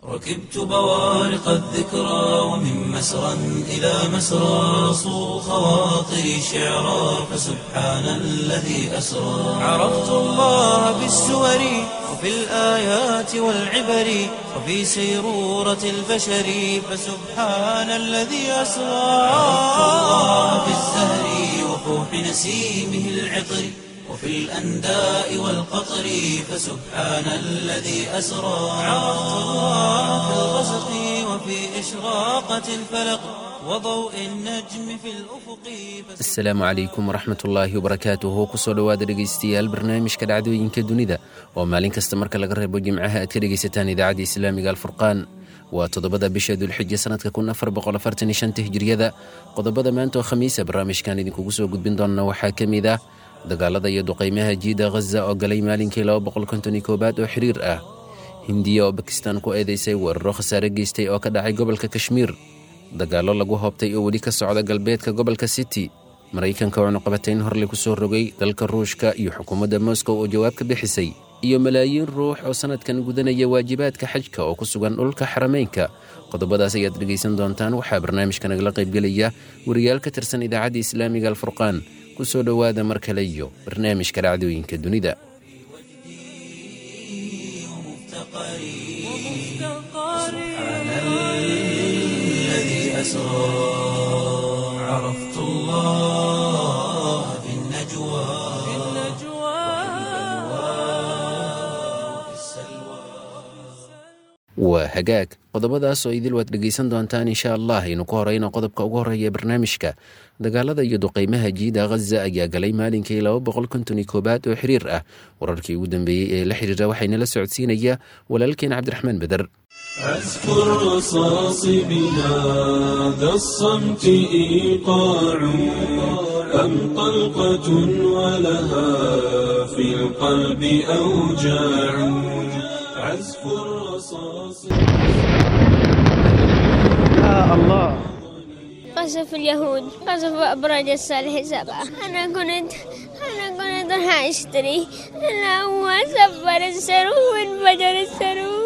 ركبت بوارق الذكرى ومن مسرى إلى مسرى صو خواطري شعرا فسبحان الذي أسرى عرفت الله بالسور وفي الآيات والعبر وفي سيرورة البشر فسبحان الذي أسرى عرفت الله بالزهر وفوح نسيمه العطر وفي الأنداء والقطر فسبحان الذي أسرى عرفت الله في الغسق وفي إشراقة الفلق وضوء النجم في الأفق asalaamu calaykum waraxmat ullaahi wabarakaatuhu kusoo dhowaada dhegaystayaal barnaamijka dhacdooyinka dunida oo maalin kasta marka laga reebo jimcaha aad ka dhegaysataan idaacadda islaamiga alfurqaan waa toddobada bisha dulxija sanadka kun afar boqol afartan iyo shanta hijriyada qodobada maanta oo khamiisa barnaamijkan idinkugu soo gudbin doona waxaa ka mid ah dagaalada iyo duqaymaha jiida ghaza oo galay maalinkii laba boqol konton iyo koobaad oo xiriir ah hindiya oo bakistan ku eedeysay weeraro khasaare geystay oo ka dhacay gobolka kashmiir dagaallo lagu hoobtay oo weli ka socda galbeedka gobolka city maraykanka oo cunuqabatayn horle ku soo rogay dalka ruushka iyo xukuumadda moscow oo jawaab ka bixisay iyo malaayiin ruux oo sannadkan gudanaya waajibaadka xajka oo ku sugan dhulka xarameynka qodobadaas ayaad dhegaysan doontaan waxaa barnaamijka nagala qaybgelaya wariyaal ka tirsan idaacadda islaamiga alfurqaan ku soo dhowaada mar kale iyo barnaamijka dhacdooyinka dunida الذي أسرى عرفت الله في النجوى وفي السلوى waa hagaag qodobadaas oo idil waad dhegaysan doontaan insha allah aynu ku horeyno qodobka ugu horeeya barnaamijka dagaalada iyo duqaymaha jiida ghaza ayaa galay maalinkii laba boqol konton iyo koobaad oo xiriir ah wararkii ugu dambeeyey ee la xiriira waxaynala socodsiinaya walaalkeen cabdiraxmaan beder أذكر رصاص بهذا الصمت إيقاع أم طلقة ولها في القلب أوجاع عزف الرصاص قصف اليهود قصف أبراج الصالح سبعة أنا كنت أنا كنت راح أشتري أنا هو سفر السرو وانفجر السرو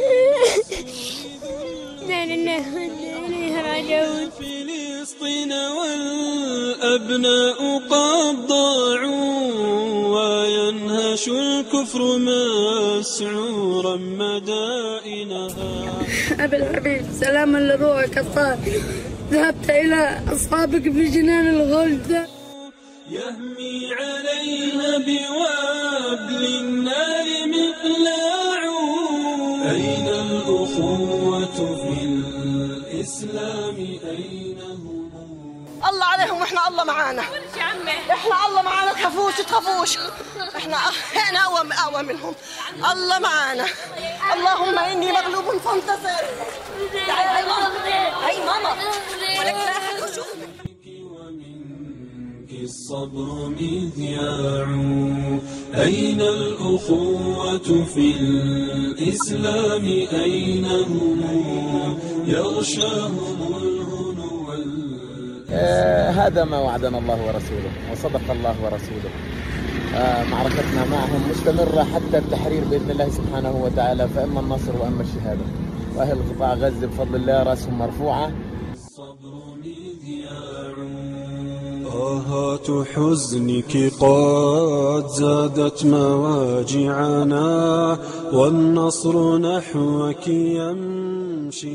لا لله وإنا إليه راجعون فلسطين والأبناء قد ضاعوا وينهش الكفر مسعورا مدائنها أبي الحبيب سلاما لروحك الطاهر ذهبت إلى أصحابك في جنان الغلد يهمي عليها بوابل النار مقلاع أين الأخوة في الإسلام أين هم الله عليهم واحنا الله معانا احنا الله معانا تخافوش تخافوش احنا احنا اقوى اقوى منهم الله معانا اللهم اني مغلوب فانتصر تعالي هاي ماما هاي ماما ولك لا أحد يشوفك. ومنك الصبر مذياع أين الأخوة في الإسلام أين هم يغشاهم الهنو وال- آه، هذا ما وعدنا الله ورسوله وصدق الله ورسوله آه، معركتنا معهم مستمرة حتى التحرير بإذن الله سبحانه وتعالى فإما النصر وإما الشهادة وأهل قطاع غزة بفضل الله رأسهم مرفوعة الصبر مذياع آهات حزنك قد زادت مواجعنا والنصر نحوك يمشي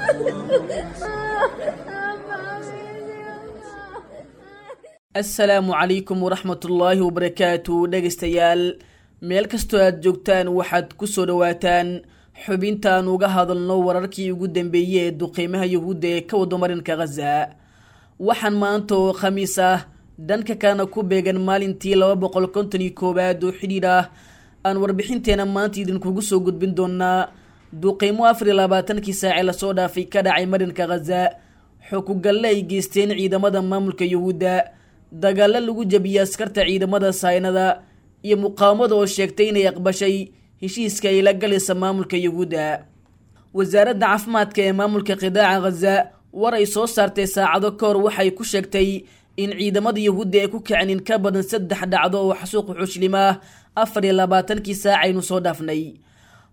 asalaamu calaykum waraxmatullaahi wabarakaatu dhegaystayaal meel kastoo aad joogtaan waxaad ku soo dhowaataan xubintaan uga hadalno wararkii ugu dambeeyey ee duqeymaha yuhuudda ee ka wado marinka khaza waxaan maanta oo khamiis ah dhanka kalena ku beegan maalintii laba boqol konton iyo koowaad oo xidhiidh ah aan warbixinteena maanta idinkugu soo gudbin doonaa duqeymo afar iyo labaatankii saace lasoo dhaafay ka dhacay marinka khaza xukugalle ay geysteen ciidamada maamulka yuhuudda dagaalo lagu jabiyey askarta ciidamada saynada iyo muqaawamada oo sheegtay inay aqbashay heshiiska ay la galaysa maamulka yuhuudda wasaaradda caafimaadka ee maamulka qidaaca khaza war ay soo saartay saacado ka hor waxay ku sheegtay in ciidamada yuhuudda ay ku kaceen in ka badan saddex dhacdo oo xasuuq xushlim ah afar iyo labaatankii saacaynu soo dhaafnay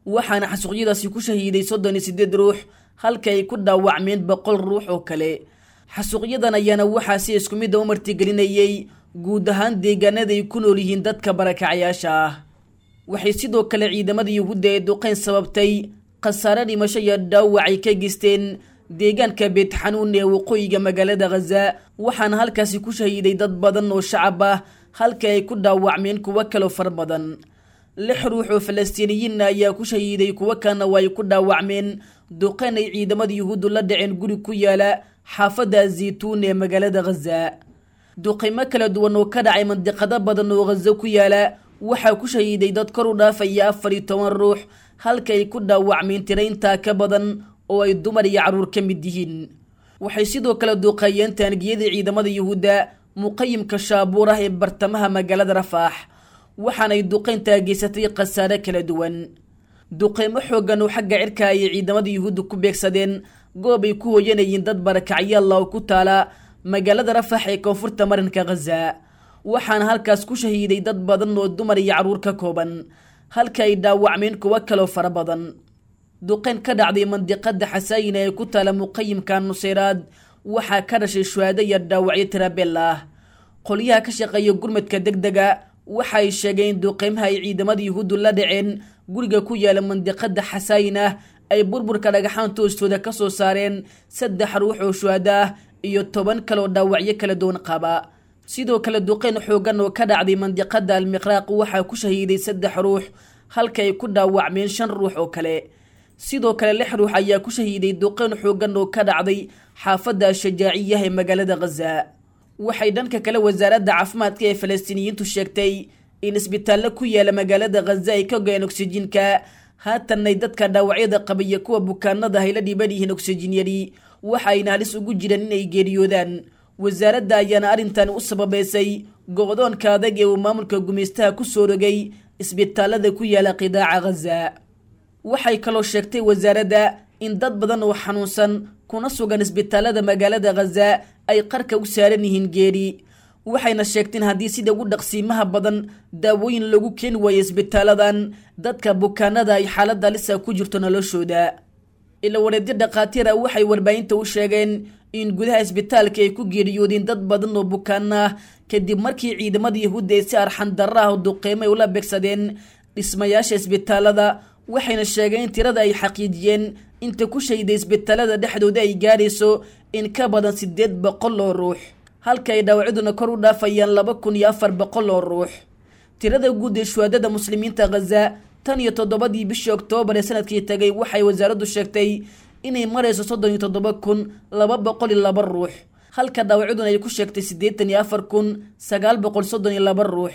waxaana xasuuqyadaasi ku shahiiday soddon iyo siddeed ruux halka ay ku dhaawacmeen boqol ruux oo kale xasuuqyadan ayaana waxaa si isku midda u martigelinayey guud ahaan deegaanada ay ku nool yihiin dadka barakacayaasha ah waxay sidoo kale ciidamada yuhuudda ee duqeyn sababtay khasaare dhimasho iyo dhaawac ay ka geysteen deegaanka beetxanuun ee waqooyiga magaalada khaza waxaana halkaasi ku shahiiday dad badan oo shacab ah halka ay ku dhaawacmeen kuwo kaloo fara badan lix ruux oo falastiiniyiinna ayaa ku shahiiday kuwo kalena waa ay ku dhaawacmeen duqeyn ay ciidamada yuhuuddu la dhaceen guri ku yaala xaafadda zaytuun ee magaalada khaza duqeymo kala duwan oo ka dhacay mandiqado badan oo khazo ku yaala waxaa ku shahiiday dad kor u dhaafaya afar iyo toban ruux halka ay ku dhaawacmeen tira intaa ka badan oo ay dumar iyo carruur ka mid yihiin waxay sidoo kale duuqeeyeen taangiyadii ciidamada yuhuudda muqayimka shaabuur ah ee bartamaha magaalada rafaax waxaanay duqeyntaa geysatay khasaare kala duwan duqeymo xooggan oo xagga cirka ayay ciidamada yuhuudda ku beegsadeen goob ay ku hooyanayeen dad barakacyaalla oo ku taala magaalada rafax ee koonfurta marinka khaza waxaana halkaas ku shahiiday dad badan oo dumar iyo carruur ka kooban halka ay dhaawacmeen kuwo kaloo fara badan duqeyn ka dhacday mandiqada xasaayina ee ku taala muqayimka nuseyraad waxaa ka dhashay shuhaado iyo dhaawacyo tirabeel ah qolyaha ka shaqeeya gurmadka deg dega waxa ay sheegeen in duqeymaha ay ciidamada yuhuuddu la dhaceen guriga ku yaala mandiqada xasaayin ah ay burburka dhagaxaanta hoostooda ka soo saareen saddex ruux oo shuhado ah iyo toban kaloo dhaawacyo kala duwan qaba sidoo kale duqeyn xoogan oo ka dhacday mandiqada almiqraaq waxaa ku shahiiday saddex ruux halka ay ku dhaawacmeen shan ruux oo kale sidoo kale lix ruux ayaa ku shahiiday duqeyn xoogan oo ka dhacday xaafadda shajaaciyah ee magaalada khaza waxay dhanka kale wasaaradda caafimaadka ee falastiiniyiintu sheegtay in isbitaallo ku yaala magaalada khaza ay ka go-een oksijiinka haatanay dadka dhaawacyada qaba iyo kuwa bukaanada ay la dhiban yihiin oksijin yari waxa ayna halis ugu jiraan inay geeriyoodaan wasaaradda ayaana arrintan u sababeysay go-doonka adag ee uu maamulka gumaystaha ku soo rogay isbitaalada ku yaala qidaaca khaza waxay kaloo sheegtay wasaaradda in dad badan oo xanuunsan kuna sugan isbitaalada magaalada khaza ay qarka u saaran yihiin geeri waxayna sheegteen haddii sida ugu dhaqsiimaha badan daawooyin lagu keeni waayo isbitaaladan dadka bukaanada ay xaaladda lisa ku jirto noloshooda ila wareedyo dhakhaatiira waxay warbaahinta u sheegeen in gudaha isbitaalka ay ku geeriyoodeen dad badan oo bukaan ah kadib markii ciidamada yahuudda ay si arxan darra ah oo duqeymo ay ula beegsadeen dhismayaasha isbitaalada waxayna sheegeen in tirada ay xaqiijiyeen inta ku shayday isbitaalada dhexdooda ay gaarayso in ka badan siddeed boqol oo ruux halka ay dhaawacyaduna kor u dhaafayaan laba kun iyo afar boqol oo ruux tirada guud ee shuhaadada muslimiinta khaza tan iyo toddobadii bishii oktoobar ee sanadkii tagay waxay wasaaraddu sheegtay inay marayso soddon iyo toddoba kun laba boqol iyo laba ruux halka dhaawacyaduna ay ku sheegtay siddeetan iyo afar kun sagaal boqol soddon iyo laba ruux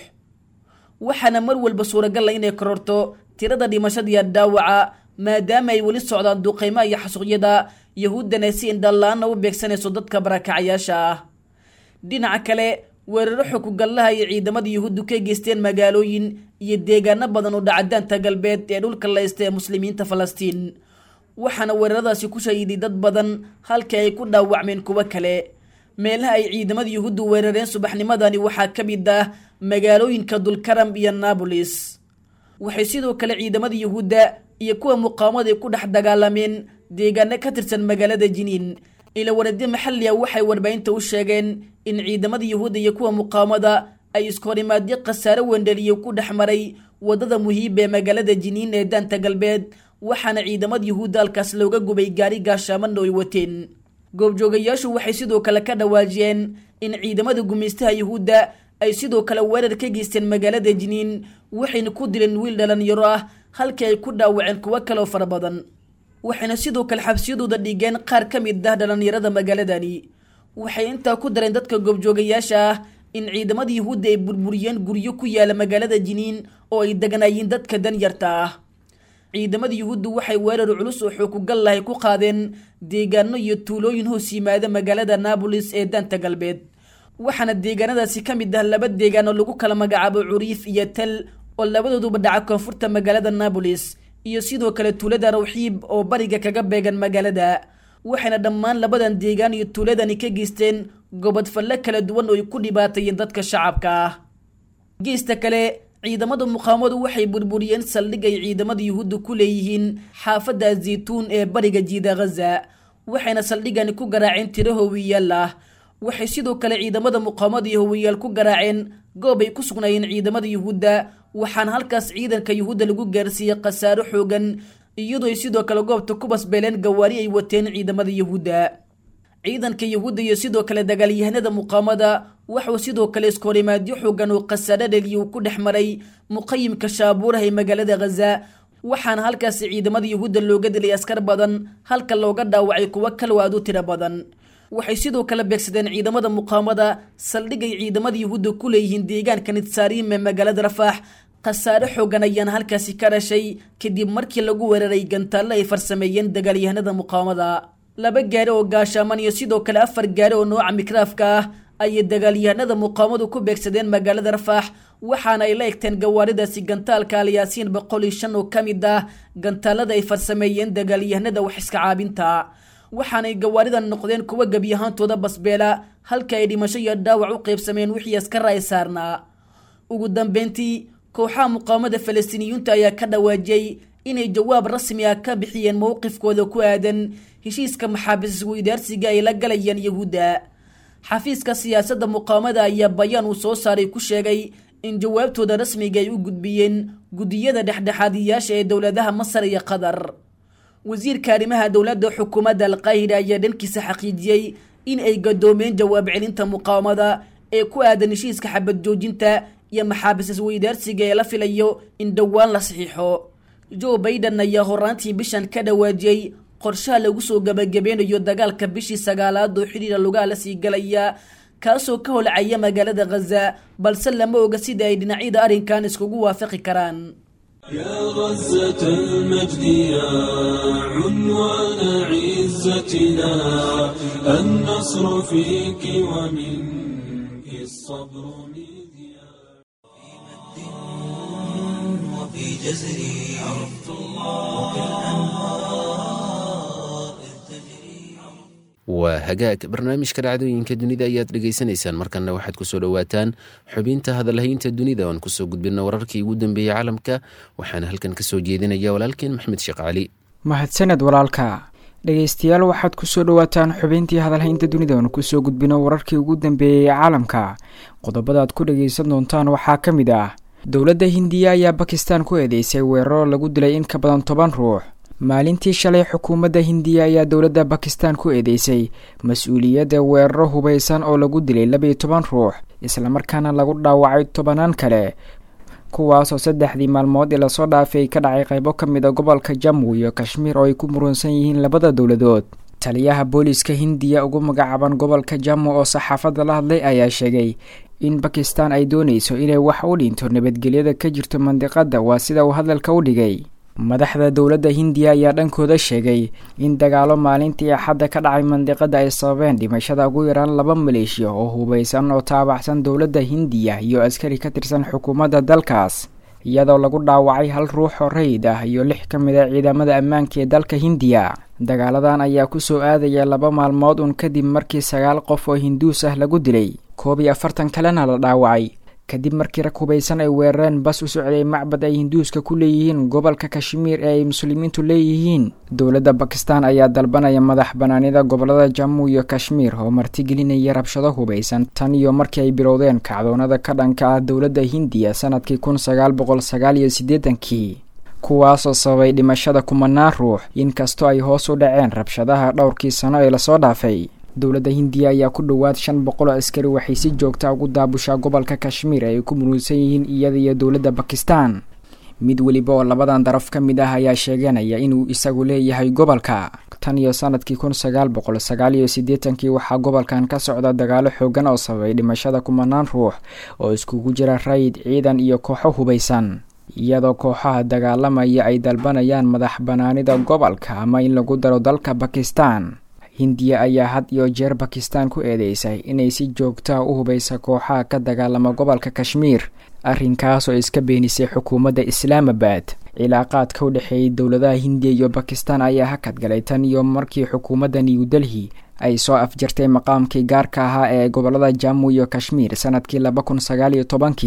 waxaana mar walba suuragal ah inay kororto tirada dhimashada iyo dhaawaca maadaama ay weli socdaan duqeymaha iyo xasuuqyada yahuuddana si indhallaana u beegsanayso dadka barakacayaasha ah dhinaca kale weeraro xukugallaha ay ciidamada yuhuuddu ka geysteen magaalooyin iyo deegaano badan oo dhacadaanta galbeed ee dhulka laysta ee muslimiinta falastiin waxaana weeraradaasi ku shahiiday dad badan halka ay ku dhaawacmeen kuwo kale meelaha ay ciidamada yuhuuddu weerareen subaxnimadani waxaa ka mid ah magaalooyinka dulkaram iyo naabolis waxay sidoo kale ciidamada yuhuudda iyo kuwa muqaawamada ay ku dhex dagaalameen deegaano ka tirsan magaalada jiniin ila wareedyo maxalli a waxay warbaahinta u sheegeen in ciidamada yuhuudda iyo kuwa muqaawamada ay iskohorimaadyo khasaare wendheliyo ku dhex maray waddada muhiiba ee magaalada jiniin ee daanta galbeed waxaana ciidamada yuhuudda halkaas looga gubay gaari gaashaamana ay wateen goobjoogayaashu waxay sidoo kale ka dhawaajiyeen in ciidamada gumaystaha yuhuudda ay sidoo kale weerar ka geysteen magaalada jiniin waxayna ku dileen wiil dhalinyaro ah halkii ay ku dhaawaceen kuwo kaleo fara badan waxayna sidoo kale xabsiyadooda dhigeen qaar ka mid ah dhalinyarada magaaladani waxay intaa ku dareen dadka goobjoogayaasha ah in ciidamada yuhuudda ay burburiyeen guryo ku yaala magaalada jiniin oo ay deganaayeen dadka danyarta ah ciidamada yuhuuddu waxay weerar culus oo xookugallahay ku qaadeen deegaano iyo tuulooyin hoos yimaada magaalada naabolis ee daanta galbeed waxaana deegaanadaasi ka mid ah laba deegaan oo lagu kala magacaabo curiif iyo tel oo labadooduba dhaca koonfurta magaalada naabolis iyo sidoo kale tuulada rawxiib oo bariga kaga beegan magaalada waxayna dhammaan labadan deegaan iyo tuuladani ka geysteen gobodfalle kala duwan oo ay ku dhibaatayeen dadka shacabka ah geesta kale ciidamada muqaamadu waxay burburiyeen saldhig ay ciidamada yuhuudda ku leeyihiin xaafadda zaytuun ee bariga jiida ghaza waxayna saldhigani ku garaaceen tiro howiyaal ah waxay sidoo kale ciidamada muqaamada iyo howiyaal ku garaaceen goob ay ku sugnaayeen ciidamada yuhuudda waxaana halkaas ciidanka yuhuudda lagu gaarsiiyey khasaaro xoogan iyadoo ay sidoo kale goobta ku basbeeleen gawaari ay wateen ciidamada yuhuudda ciidanka yuhuudda iyo sidoo kale dagaalyahanada muqaamada waxuu sidoo kale iskoorimaadyo xoogan oo khasaaro dheliya uu ku dhex maray muqayimka shaabuuraha ee magaalada ghaza waxaana halkaasi ciidamada yuhuudda looga dilay askar badan halka looga dhaawacay kuwo kaloo aad u tiro badan waxay sidoo kale beegsadeen ciidamada muqaamada saldhigay ciidamada yuhuudda ku leeyihiin deegaanka nitsaariim ee magaalada rafaax khasaare xoogan ayaana halkaasi ka dhashay kadib markii lagu weeraray gantaalle ay farsameeyeen dagaalyahanada muqaamada laba gaari oo gaashaaman iyo sidoo kale afar gaari oo nooca mikraafka ah ayay dagaalyahanada muqaamadu ku beegsadeen magaalada rafaax waxaana ay la egteen gawaaridaasi gantaalka alyaasiin boqol iyo shan oo ka mid ah gantaalada ay farsameeyeen dagaalyahanada wax iska caabinta waxaanay gawaaridan noqdeen kuwa gebi ahaantooda basbeela halka ay dhimasho iyo dhaawac u qaybsameen wixii askara ay saarnaa ugu dambeyntii kooxaha muqaamada falastiiniyiinta ayaa ka dhawaajiyey inay jawaab rasmi ah ka bixiyeen mowqifkooda ku aadan heshiiska maxaabiis isweydaarsiga ay la galayaan yahuudda xafiiska siyaasadda muqaamada ayaa bayaan uu soo saaray ku sheegay in jawaabtooda rasmiga ay u gudbiyeen guddiyada dhexdhexaadiyaasha ee dowladaha masar iyo qatar wasiirka arrimaha dowladda xukuumadda alqaahira ayaa dhankiisa xaqiijiyey in ay gadoomeen jawaab celinta muqaamada ee ku aadan heshiiska xabad joojinta iyo maxaabiis isweydaarsiga ee la filayo in dhowaan la saxiixo joe baiden ayaa horaantii bishan ka dhawaajiyey qorshaha lagu soo gabagabeynayo dagaalka bishii sagaalaad oo xidhiira lugaha la sii galaya kaasoo ka holcaya magaalada ghaza balse lama oga sida ay dhinacyada arrinkan iskugu waafaqi karaan يا غزة المجد يا عنوان عزتنا النصر فيك ومنك الصبر مذياع وفي جزري عرفت الله كالأنهار إذ تجري waa hagaag barnaamijka dhacdooyinka dunida ayaad dhegaysanaysaan markanna waxaad kusoo dhowaataan xubinta hadalhaynta dunida oan kusoo gudbina wararkii ugu dambeeyey caalamka waxaana halkan kasoo jeedinaya walaalkeen maxmed sheekh cali mahadsaned walaalka dhegeystayaal waxaad kusoo dhowaataan xubintii hadalhaynta dunida oon kusoo gudbino wararkii ugu dambeeyey caalamka qodobadaad ku dhageysan doontaan waxaa ka mid ah dowladda hindiya ayaa bakistan ku eedeysay weeraro lagu dilay in ka badan toban ruux maalintii shalay xukuumadda hindiya ayaa dowladda bakistan ku eedeysay mas-uuliyadda weeraro hubaysan oo lagu dilay labaiyo toban ruux islamarkaana lagu dhaawacay tobanaan kale kuwaasoo saddexdii maalmood ee lasoo dhaafay ka dhacay qaybo ka mid a gobolka jammu iyo kashmiir oo ay ku murunsan yihiin labada dowladood taliyaha booliiska hindiya ugu magacaaban gobolka jammu oo saxaafadda la hadlay ayaa sheegay in bakistan ay doonayso inay wax u dhinto nabadgelyada ka jirto mandiqadda waa sida uu hadalka u dhigay madaxda dowladda hindiya ayaa dhankooda sheegay in dagaalo maalintii axadda ka dhacay mandiqada ay sababeen dhimashada ugu yaraan laba maleeshiya oo hubaysan oo taabacsan dowladda hindiya iyo askari ka tirsan xukuumadda dalkaas iyadoo lagu dhaawacay hal ruux oo rayid ah iyo lix ka mid a ciidamada ammaanka ee dalka hindiya dagaaladan ayaa kusoo aadaya laba maalmood un kadib markii sagaal qof oo hinduus ah lagu dilay koob iyo afartan kalena la dhaawacay kadib markii rag hubaysan ay weerareen bas u socday macbad ay hinduuska ku leeyihiin gobolka kashmiir ee ay muslimiintu leeyihiin dowladda bakistan ayaa dalbanaya madax banaanida gobolada jammu iyo kashmiir oo martigelinaya rabshado hubaysan tan iyo markii ay bilowdeen kacdoonada ka dhanka ah dowladda hindiya sanadkii kun sagaal boqol sagaal iyo siddeetankii kuwaasoo sababay dhimashada kumanaan ruux inkastoo ay hoos u dhaceen rabshadaha dhowrkii sano ee lasoo dhaafay dowladda hindiya ayaa ku dhowaad shan boqol oo askari waxay si joogta ugu daabushaa gobolka kashmiir ay ku muruunsan yihiin iyada iyo dowladda bakistan mid weliba oo labadan daraf ka mid ah ayaa sheeganaya inuu isagu leeyahay gobolka tan iyo sanadkii kun sagaal boqol sagaal iyo siddeetankii waxaa gobolkan ka socda dagaalo xoogan oo sababay dhimashada kumanaan ruux oo iskugu jira rayid ciidan iyo kooxo hubaysan iyadoo kooxaha dagaalamaya ay dalbanayaan madax banaanida gobolka ama in lagu daro dalka bakistan hindiya ayaa had iyo jeer bakistan ku eedeysay inay si joogtaa u hubaysa kooxaha ka dagaalama gobolka kashmiir arrinkaas oo iska beenisay xukuumadda islaamabad cilaaqaadka u dhexeeyay dowladaha hindiya iyo bakistan ayaa hakad galay tan iyo markii xukuumadda new delhi ay soo afjartay maqaamkii gaarka ahaa ee gobolada jammu iyo kashmiir sanadkii laba kun sagaal iyo tobankii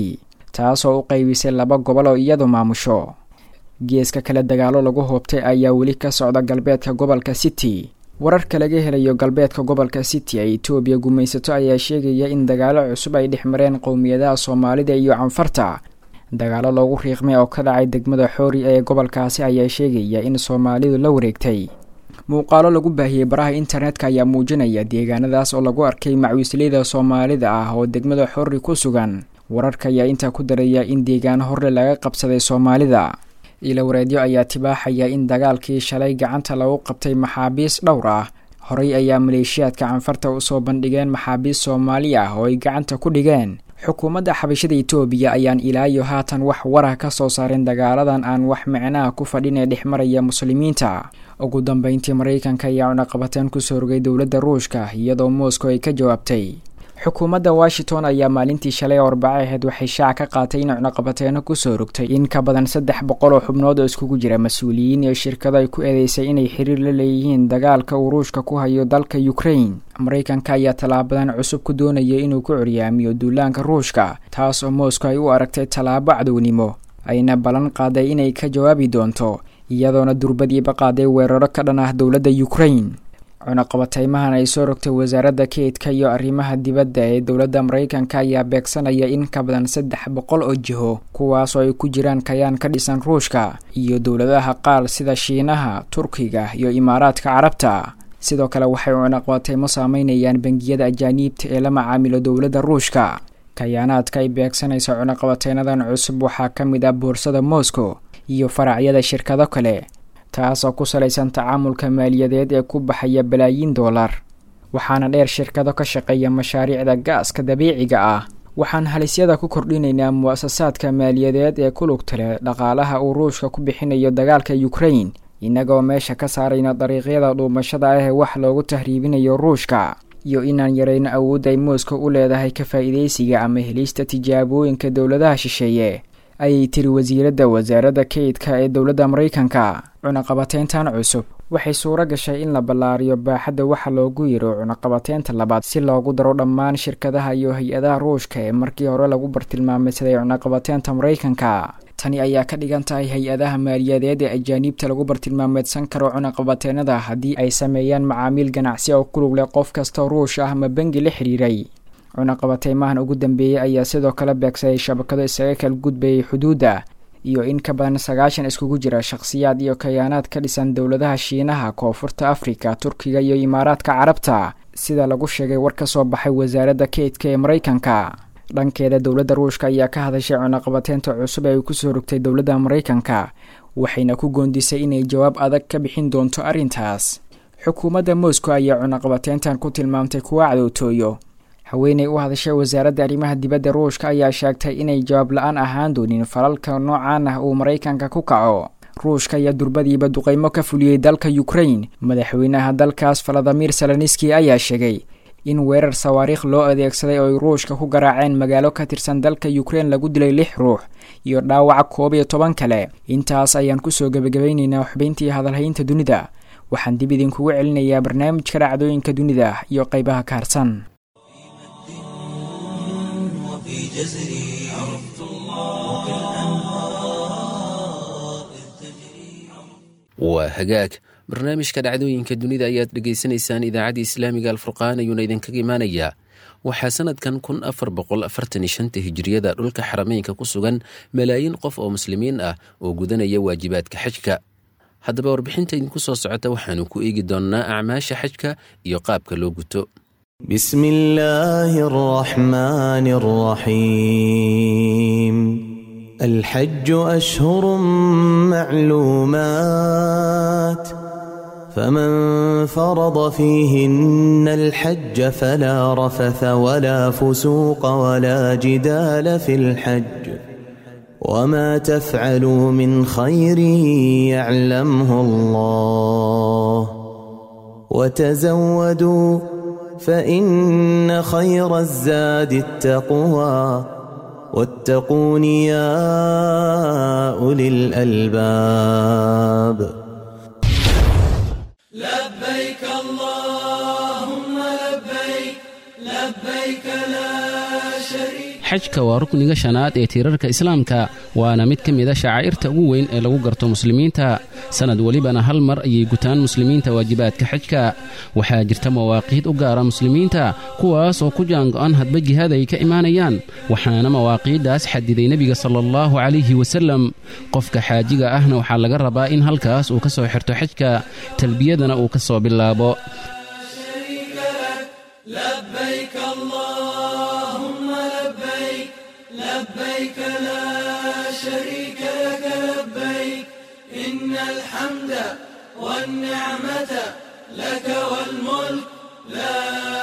taasoo u qaybisay laba gobol oo iyadu maamusho geeska kale dagaalo lagu hoobtay ayaa weli ka socda galbeedka gobolka city wararka laga helayo galbeedka gobolka city ee etoobiya gumaysato ayaa sheegaya in dagaalo cusub ay dhex mareen qowmiyadaha soomaalida iyo canfarta dagaalo loogu riiqmay oo ka dhacay degmada xoori ee gobolkaasi ayaa sheegaya in soomaalidu la wareegtay muuqaalo lagu baahiyey baraha internetka ayaa muujinaya deegaanadaas oo lagu arkay macwiisleyda soomaalida ah oo degmada xoori ku sugan wararka ayaa intaa ku daraya in deegaano horle laga qabsaday soomaalida ilawareedyo ayaa tibaaxaya in dagaalkii shalay gacanta lagu qabtay maxaabiis dhowr ah horey ayaa maleeshiyaadka canfarta usoo bandhigeen maxaabiis soomaali ah oo ay gacanta ku dhigeen xukuumadda xabashada etoobiya ayaan ilaa iyo haatan wax warah ka soo saarin dagaaladan aan wax micnaha ku fadhin ee dhex maraya muslimiinta ugu dambeyntii maraykanka ayaa cunaqabateen kusoo rogay dowladda ruushka iyadoo moscow ay ka jawaabtay xukuumadda washington ayaa maalintii shalay arbaco aheyd waxay shaac ka qaatay in cunaqabateeno kusoo rogtay in ka badan saddex boqol oo xubnood oo iskugu jira mas-uuliyiin iyo shirkado ay ku eedeysay inay xiriir la leeyihiin dagaalka uu ruushka ku hayo dalka ukraine maraykanka ayaa tallaabadan cusub ku doonaya inuu ku curyaamiyo duulaanka ruushka taas oo moscow ay u aragtay tallaabo cadownimo ayna ballan qaaday inay ka jawaabi doonto iyadoona durbadiiba qaaday weeraro ka dhan ah dowladda ukraine cunaqabateymahan ay soo rogtay wasaaradda keydka iyo arrimaha dibadda ee dowladda maraykanka ayaa beegsanaya in ka badan saddex boqol oo jiho kuwaasoo ay ku jiraan kayaan ka dhisan ruushka iyo dowladaha qaar sida shiinaha turkiga iyo imaaraadka carabta sidoo kale waxay cunaqabateymo saameynayaan bangiyada ajaaniibta ee la macaamilo dowladda ruushka kayaanaadka ay beegsanaysa cunaqabateynadan cusub waxaa ka mid ah boorsada moscow iyo faracyada shirkado kale taasoo ku salaysan tacaamulka maaliyadeed ee ku baxaya balaayiin doolar waxaana dheer shirkado ka shaqeeya mashaariicda gaaska dabiiciga ah waxaan halisyada ku kordhinaynaa mu-asasaadka maaliyadeed ee ku lugta leh dhaqaalaha uu ruushka ku bixinayo dagaalka ukraine innagoo meesha ka saarayna dariiqyada dhuumashada ah ee wax loogu tahriibinayo ruushka iyo inaan yarayno awoodda ay moscow u leedahay ka faa'iidaysiga ama helista tijaabooyinka dowladaha shisheeye ayay tiri wasiiradda wasaaradda keydka ee dowladda maraykanka cunaqabateyntan cusub waxay suuro gashay in la ballaariyo baaxadda waxa loogu yiro cunaqabateynta labaad si loogu daro dhammaan shirkadaha iyo hay-adaha ruushka ee markii hore lagu bartilmaameysaday cunaqabateynta maraykanka tani ayaa ka dhigan tahay hay-adaha maaliyadeed ee ajaaniibta lagu bartilmaameedsan karo cunaqabateenada haddii ay sameeyaan macaamiil ganacsi oo kulug leh qof kastoo ruush ah ama bengi la xiriiray cunaqabateymahan ugu dambeeyey ayaa sidoo kale beegsaday shabakado isaga kala gudbayay xuduudda iyo in ka badan sagaashan iskugu jira shakhsiyaad iyo kayaanaad ka dhisan dowladaha shiinaha koonfurta afrika turkiga iyo imaaraadka carabta sida lagu sheegay war ka soo baxay wasaaradda keydka ee maraykanka dhankeeda dowladda ruushka ayaa ka hadashay cunaqabateynta cusub ee ay kusoo rogtay dowladda maraykanka waxayna ku goondisay inay jawaab adag ka bixin doonto arrintaas xukuumadda moscow ayaa cunaqabateyntan ku tilmaamtay kuwa cadowtooyo haweeney u hadashay wasaaradda arrimaha dibadda ruushka ayaa sheegtay inay jawaab la-aan ahaan doonin falalka noocan ah uu maraykanka ku kaco ruushka ayaa durbadiiba duqeymo ka fuliyey dalka ukraine madaxweynaha dalkaas valadimir saloniski ayaa sheegay in weerar sawaariikh loo adeegsaday oo ay ruushka ku garaaceen magaalo ka tirsan dalka ukraine lagu dilay lix ruux iyo dhaawaca koob iyo toban kale intaas ayaan kusoo gebagabaynaynaa xubayntii hadalhaynta dunida waxaan dib idinkugu celinayaa barnaamijka dhacdooyinka dunida iyo qaybaha ka harsan وفي جزري عرفت الله كالأنهار إذ تجري waa hagaag barnaamijka dhacdooyinka dunida ayaad dhegaysanaysaan idaacadda islaamiga alfurqaan ayuuna idinkaga imaanayaa waxaa sanadkan kun afar boqol afartan iyo shanta hijiriyada dhulka xarameynka ku sugan malaayiin qof oo muslimiin ah oo gudanaya waajibaadka xajka haddaba warbixinta idinku soo socota waxaanu ku eegi doonnaa acmaasha xajka iyo qaabka loo guto بسم الله الرحمن الرحيم الحج أشهر معلومات فمن فرض فيهن الحج فلا رفث ولا فسوق ولا جدال في الحج وما تفعلوا من خير يعلمه الله وتزودوا فإن خير الزاد التقوى واتقون يا أولي الألباب لبيك اللهم لبيك لبيك لا شريك xajka waa rukniga shanaad ee tiirarka islaamka waana mid ka mida shacaa'irta ugu weyn ee lagu garto muslimiinta sannad welibana hal mar ayay gutaan muslimiinta waajibaadka xajka waxaa jirta mawaaqiid u gaara muslimiinta kuwaas oo ku jaango'an hadba jihaad ay ka imaanayaan waxaana mawaaqiiddaas xadiday nebiga sala allahu calayhi wasallam qofka xaajiga ahna waxaa laga rabaa in halkaas uu ka soo xirto xajka talbiyadana uu ka soo bilaabo لبيك اللهم لبيك لبيك لا شريك لك لبيك إن الحمد والنعمة لك والملك لا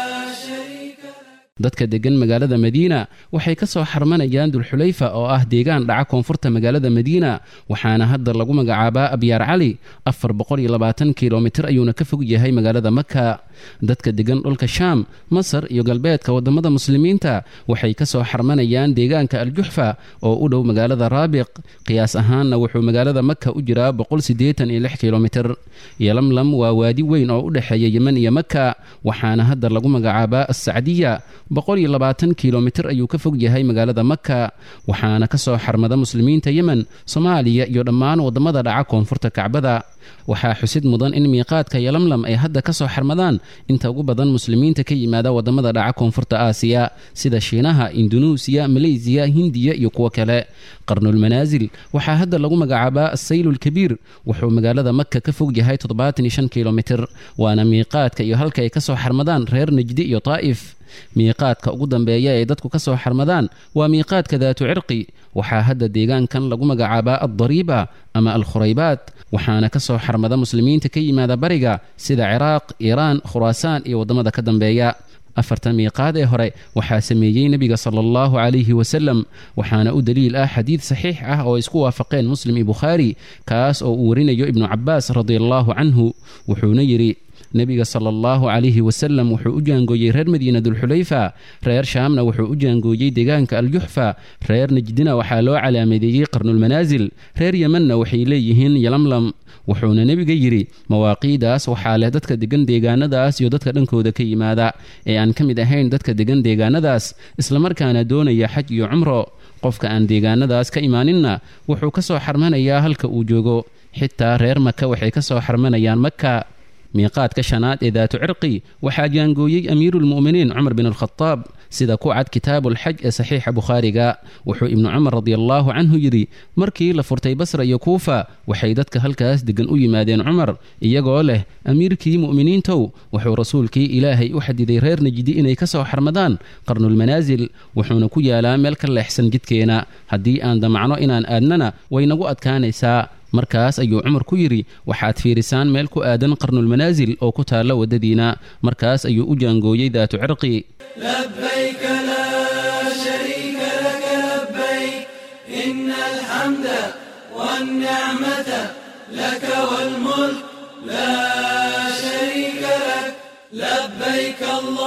شريك dadka deggan magaalada madiina waxay ka soo xarmanayaan dulxulayfa oo ah deegaan dhaca koonfurta magaalada madiina waxaana hadda lagu magacaabaa abyaar cali afar boqoliyoabaatankilomitir ayuuna ka fog yahay magaalada maka dadka deggan dhulka shaam masar iyo galbeedka waddamada muslimiinta waxay ka soo xarmanayaan deegaanka aljuxfa oo u dhow magaalada raabiq qiyaas ahaanna wuxuu magaalada maka u jiraa boqolsideetaniyoxkilomitir yolamlam waa waadi weyn oo u dhexeeya yemen iyo maka waxaana hadda lagu magacaabaa assacdiya kilomitir ayuu ka fog yahay magaalada maka waxaana ka soo xarmada muslimiinta yemen soomaaliya iyo dhammaan waddamada dhaca koonfurta kacbada waxaa xusid mudan in miiqaadka yolamlam ay hadda ka soo xarmadaan inta ugu badan muslimiinta ka yimaada waddamada dhaca koonfurta aasiya sida shiinaha indunuusiya maleysiya hindiya iyo kuwo kale qarnulmanaasil waxaa hadda lagu magacaabaa assaylulkabiir wuxuu magaalada maka ka fog yahay kilomitir waana miiqaadka iyo halka ay ka soo xarmadaan reer najdi iyo taa'if miiqaadka ugu dambeeya ee dadku ka soo xarmadaan waa miiqaadka daatu cirqi waxaa hadda deegaankan lagu magacaabaa addariiba ama alkhuraybaad waxaana ka soo xarmada muslimiinta ka yimaada bariga sida ciraaq iiraan khuraasaan iyo waddamada ka dambeeya afartan miiqaad ee hore waxaa sameeyey nebiga sala allahu calayhi wasalam waxaana u daliil ah xadiid saxiix ah oo isku waafaqeen muslim iyo bukhaari kaas oo uu warinayo ibnu cabbaas radiallahu canhu wuxuuna yidhi nebiga sala allahu calayhi wasalam wuxuu u jaangooyey reer madiina dulxulayfa reer shaamna wuxuu u jaangooyey deegaanka aljuxfa reer najdina waxaa loo calaamadeeyey qarnulmanaasil reer yemanna waxay leeyihiin yalamlam wuxuuna nebiga yidhi mawaaqiidaas waxaa leh dadka degan deegaanadaas iyo dadka dhankooda ka yimaada ee aan ka mid ahayn dadka degan deegaanadaas islamarkaana doonaya xaj iyo cumro qofka aan deegaanadaas ka imaaninna wuxuu ka soo xarmanayaa halka uu joogo xitaa reer maka waxay ka soo xarmanayaan maka miiqaadka shanaad ee daatu cirqi waxaa jaangooyey amiiruulmu'miniin cumar bin alkhadaab sida ku cad kitaabuulxaj ee saxiixa bukhaariga wuxuu ibnu cumar radiallaahu canhu yidhi markii la furtay basra iyo kuufa waxay dadka halkaas deggan u yimaadeen cumar iyagoo leh amiirkii mu'miniintow wuxuu rasuulkii ilaahay u xadiday reer najdi inay ka soo xarmadaan qarnulmanaasil wuxuuna ku yaalaa meel ka leexsan jidkeena haddii aan damacno inaan aadnana way nagu adkaanaysaa markaas ayuu cumar ku yidhi waxaad fiirisaan meel ku aadan qarnulmanaasil oo ku taalla waddadiina markaas ayuu u jaangooyey daatu cirqi لبيك لا شريك لك لبيك إن الحمد والنعمة لك والملك لا شريك لك لبيك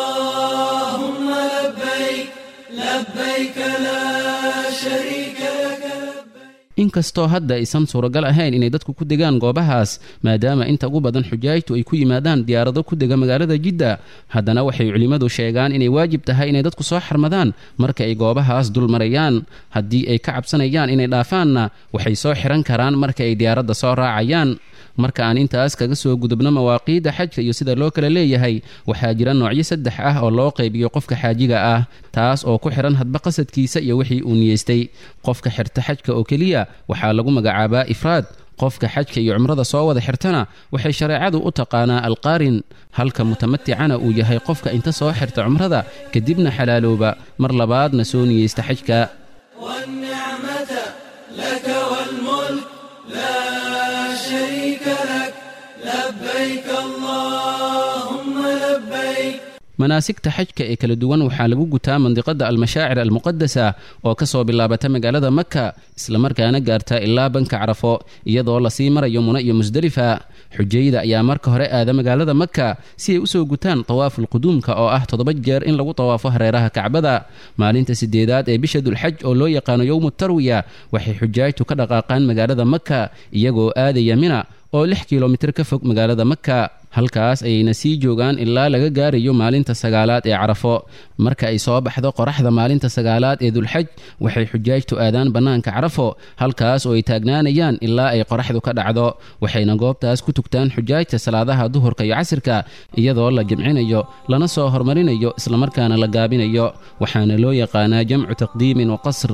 اللهم لبيك لبيك لا شريك لك inkastoo hadda aysan suuragal ahayn inay dadku ku degaan goobahaas maadaama inta ugu badan xujaajtu ay ku yimaadaan diyaarado ku dega magaalada jidda haddana waxay culimmadu sheegaan inay waajib tahay inay dadku soo xarmadaan marka ay goobahaas dul marayaan haddii ay ka cabsanayaan inay dhaafaanna waxay soo xihan karaan marka ay diyaaradda soo raacayaan marka aan intaas kaga soo gudubno mawaaqiidda xajka iyo sida loo kala leeyahay waxaa jira noocyo saddex ah oo loo qaybiyo qofka xaajiga ah taas oo ku xidhan hadba qasadkiisa iyo wixii uu niyeystay qofka xirta xajka oo keliya waxaa lagu magacaabaa ifraad qofka xajka iyo cumrada soo wada xirtana waxay shareecadu u taqaanaa alqaarin halka mutamaticana uu yahay qofka inta soo xirta cumrada kadibna xalaalooba mar labaadna soo niyeysta xajka والنعمة لك والملك لا شريك لك لبيك اللهم لبيك manaasigta xajka ee kala duwan waxaa lagu gutaa mandiqada almashaacir almuqadasa oo ka soo bilaabata magaalada maka islamarkaana gaarta ilaa banka carafo iyadoo lasii marayo muna iyo musdelifa xujayda ayaa marka hore aada magaalada maka si ay usoo gutaan tawaafulquduumka oo ah toddoba jeer in lagu tawaafo hareeraha kacbada maalinta sideedaad ee bisha dulxaj oo loo yaqaano yowmu tarwiya waxay xujaajtu ka dhaqaaqaan magaalada maka iyagoo aadaya mina oo lix kilomitir ka fog magaalada maka halkaas ayayna sii joogaan ilaa laga gaarayo maalinta sagaalaad ee carafo marka ay soo baxdo qoraxda maalinta sagaalaad ee dulxaj waxay xujaajtu aadaan bannaanka carafo halkaas oo ay taagnaanayaan ilaa ay qoraxdu ka dhacdo waxayna goobtaas ku tugtaan xujaajta salaadaha duhurka iyo casirka iyadoo la jimcinayo lana soo hormarinayo islamarkaana la gaabinayo waxaana loo yaqaanaa jamcu taqdiimin wa qasr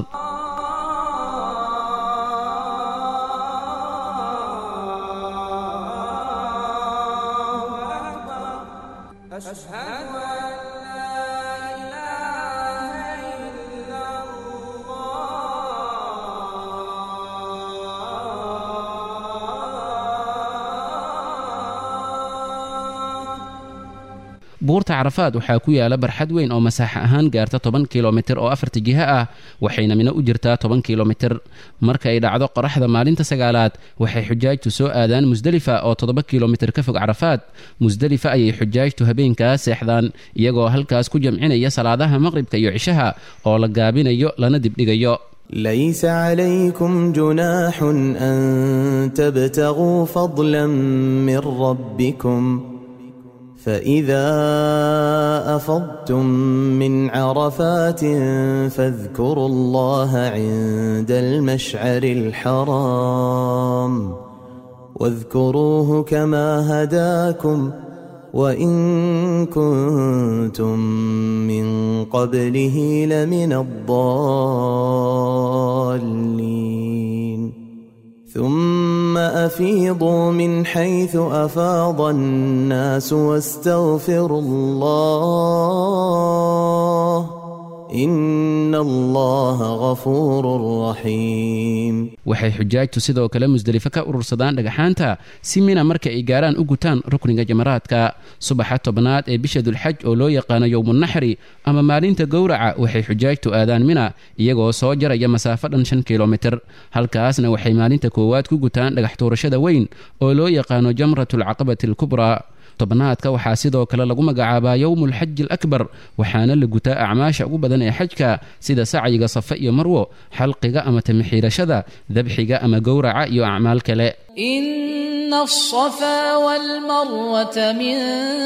buurta carafaad waxaa ku yaala barxad weyn oo masaaxa ahaan gaarta toban kilomitir oo afarta jiho ah waxayna mino u jirtaa toban kilomitir marka ay dhacdo qoraxda maalinta sagaalaad waxay xujaajtu soo aadaan musdelifa oo toddoba kilomitir ka fog carafaad musdelifa ayay xujaajtu habeenkaas seexdaan iyagoo halkaas ku jamcinaya salaadaha maqribka iyo cishaha oo la gaabinayo lana dibdhigayo ليس عليكم جناح أن تبتغوا فضلا من ربكم فإذا أفضتم من عرفات فاذكروا الله عند المشعر الحرام واذكروه كما هداكم وإن كنتم من قبله لمن الضالين ثم أفيضوا من حيث أفاض الناس واستغفروا الله إن الله غفور رحيم waxay xujaajtu sidoo kale musdelifo ka urursadaan dhagaxaanta si mina marka ay gaaraan u gutaan rukniga jamaraadka subaxa tobnaad ee bisha dulxaj oo loo yaqaano yowmunaxri ama maalinta gowraca waxay xujaajtu aadaan mina iyagoo soo jaraya masaafo dhan shan kilomitir halkaasna waxay maalinta koowaad ku gutaan dhagax tuurashada weyn oo loo yaqaano jamratulcaqabati alkubraa tobnaadka waxaa sidoo kale lagu magacaabaa yowmulxaji alakbar waxaana la gutaa acmaasha ugu badan ee xajka sida sacyiga safe iyo marwo xalqiga ama tamixiirashada dabxiga ama gowraca iyo acmaal kale إن الصفا والمروة من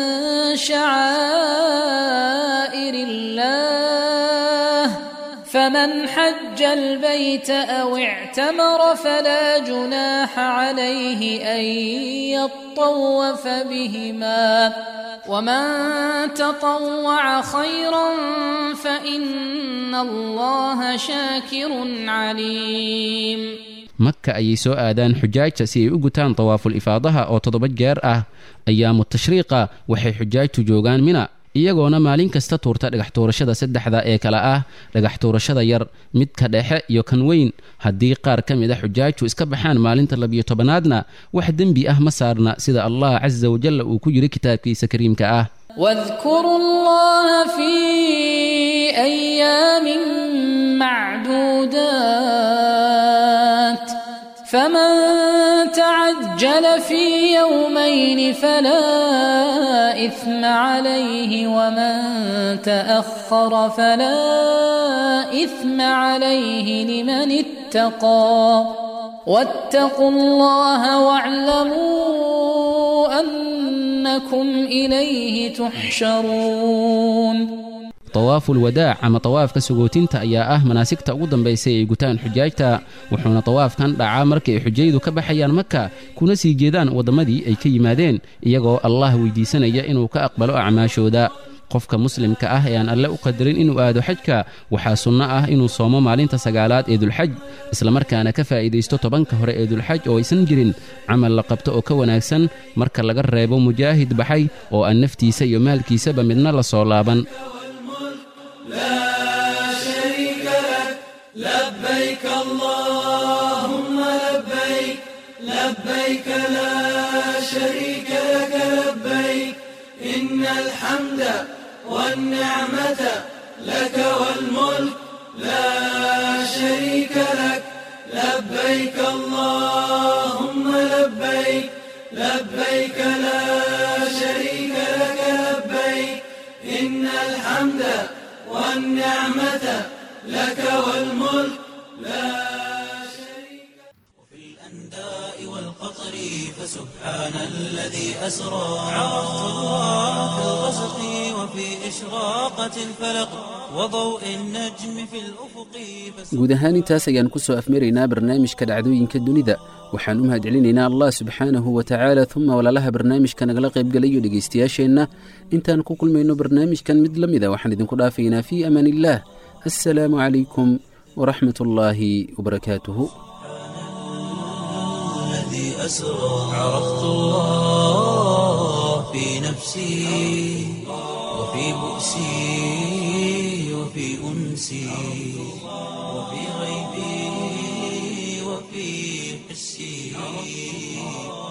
شعائر الله فمن حج البيت أو اعتمر فلا جناح عليه أن يطوف بهما ومن تطوع خيرا فإن الله شاكر عليم maka ayay soo aadaan xujaajta si ay u gutaan tawaaful ifaadaha oo toddoba jeer ah ayaamu tashriiqa waxay xujaajtu joogaan mina iyagoona maalin kasta tuurta dhagax tuurashada saddexda ee kale ah dhagax tuurashada yar midka dhexe iyo kan weyn haddii qaar ka mid a xujaajtu iska baxaan maalinta labiyo tobanaadna wax dembi ah ma saarna sida allah casa wajalla uu ku yidhi kitaabkiisa kariimka ah واذكروا الله في أيام معدودات فمن تعجل في يومين فلا إثم عليه ومن تأخر فلا إثم عليه لمن اتقى واتقوا الله واعلموا أنكم إليه تحشرون tawaaful wadaac ama tawaafka sagootinta ayaa ah manaasigta ugu dambaysay ay gutaan xujaajta wuxuuna tawaafkan dhacaa markay xujaydu ka baxayaan maka kuna sii jeedaan wadammadii ay ka yimaadeen iyagoo allah weydiisanaya inuu ka aqbalo acmaashooda qofka muslimka ah ee aan alle u qadarin inuu aado xajka waxaa sunno ah inuu soomo maalinta sagaalaad ee dulxaj islamarkaana ka faa'iidaysto tobanka hore ee dulxaj oo aysan jirin camal la qabto oo ka wanaagsan marka laga reebo mujaahid baxay oo aan naftiisa iyo maalkiisaba midna la soo laaban لا شريك لك لبيك اللهم لبيك لبيك لا شريك لك لبيك إن الحمد والنعمة لك والملك لا شريك لك لبيك اللهم لبيك لبيك لا شريك لك لبيك إن الحمد والنعمة لك والملك لا شريك وفي الأنداء والقطر فسبحان الذي أسرى عرفت الله في الغسق وفي إشراقة الفلق وضوء النجم في الأفق guud ahaan intaas ayaan ku soo afmaraynaa barnaamijka dhacdooyinka dunida waxaan u mahadcelinaynaa allah subxaanahu wa tacaala uma walaalaha barnaamijka nagala qaybgalayo dhegaystayaasheenna intaan ku kulmayno barnaamijkan mid la mida waxaan idinku dhaafaynaa fii amaan illaah assalaamu calaykum waraxmat ullaahi wabarakaatuhu الذي أسرى عرفت الله في نفسي وفي بؤسي وفي أنسي وفي غيبي وفي حسي